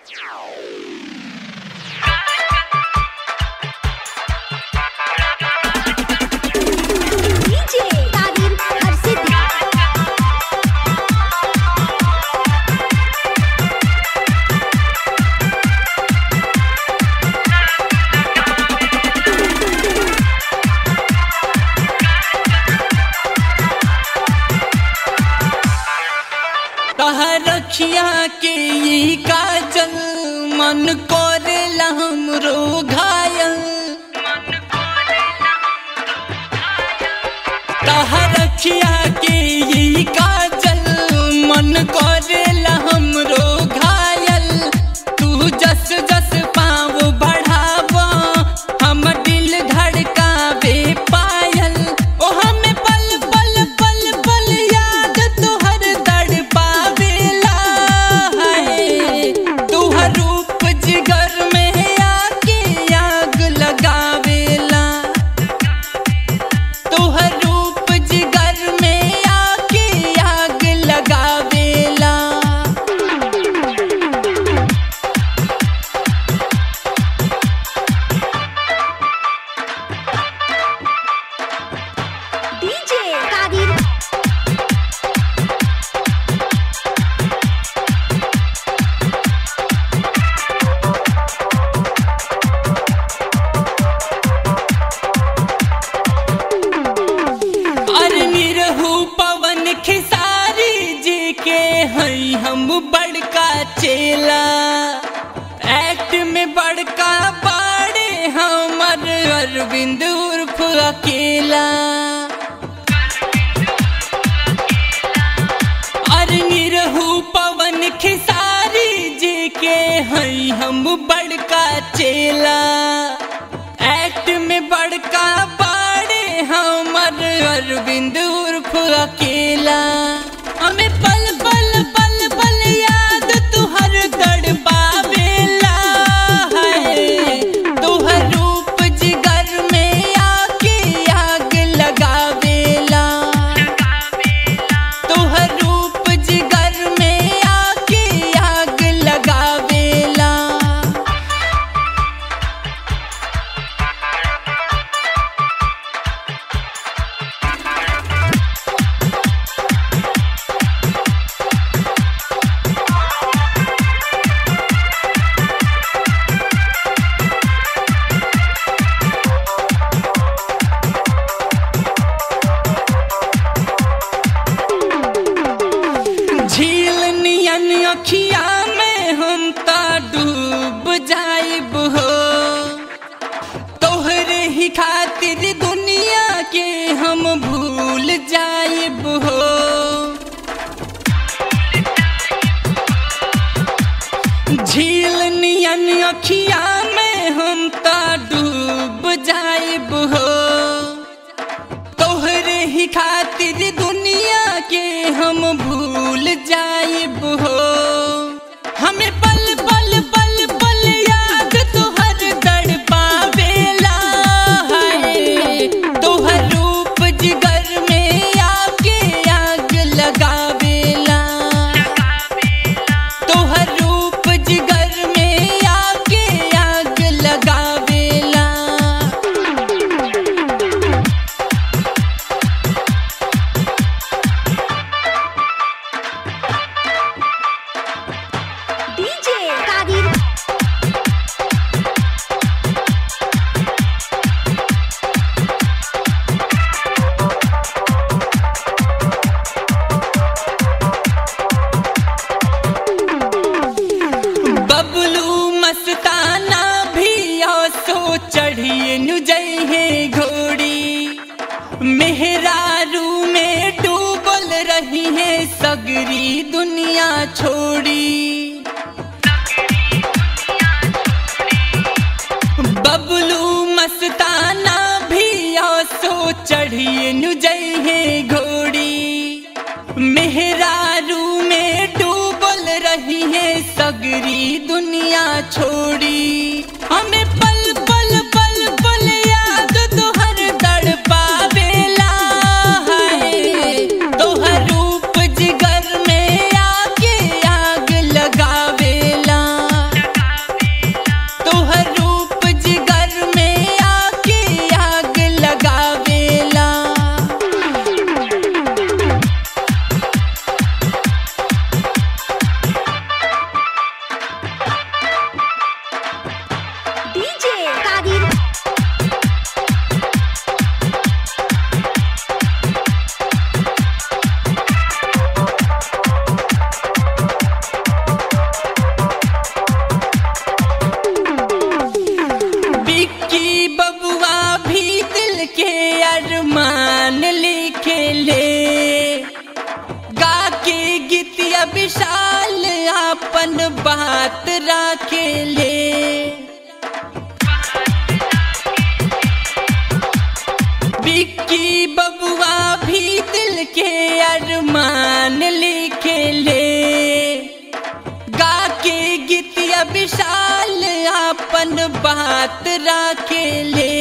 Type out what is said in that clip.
DJ Kadir Harsithi. तहर रखिया के ई काजल मन करेला हमरो घायल तहर रखिया के ई काजल मन करेला हमरो घायल तू जस जस पाँव बढ़ावा हम दिल धड़कावे पायल ओ हमें पल पल पल पल याद तुहर दड़ पावेला है तुहर रूप जिगर में आके आग लगावेला तुहर रूप जिगर में आके आग लगावेला DJ Kadir अरे निरहू पवन खेसारी जी के हई हम बड़का चेला एक्ट में बड़का बाड़े हमर अरविंद उर्फ अकेला अरे निरहू पवन खेसारी जी के हई हम बड़का चेला एक्ट में बड़का बाड़े हमर अरविंद उर्फ अकेला हमें पल पल पल पल याद तुहर दड़ पावेला है तुहर रूप जिगर में आके आग लगावेला तुहर रूप जिगर में आके आग लगावेला झील नियन अखिया में हम ता डूब जाइब हो तोहरे ही खातिर दुनिया के हम भूल जाइब हो झील नियन अखिया में हम ता डूब जाइब हो तोहरे ही खातिर दुनिया के हम भूल जाइब हो हमें पल पल पल पल याद तोहर दड़ पावेला है तोहर रूप जिगर में आके आग लगावेला तोहर रूप जिगर में आके आग लगावेला DJ Kadir बबलू मस्ताना भी सो चढ़िए नु जइहे घोड़ी मेहरारू में डूबल रही है सगरी दुनिया छोड़ी बबलू मस्ताना भी सो चढ़िए नु जइहे घोड़ी मेहरारू में डूबल रही है सगरी दुनिया छोड़ी हमें पल पल पल पल याद तोहर दड़ पावेला है तोहर रूप जिगर में आके आग लगावेला बात राखेले बिक्की बबुआ भी दिल के अरमान लिखेले गा के गीतिया विशाल अपन बात राखेले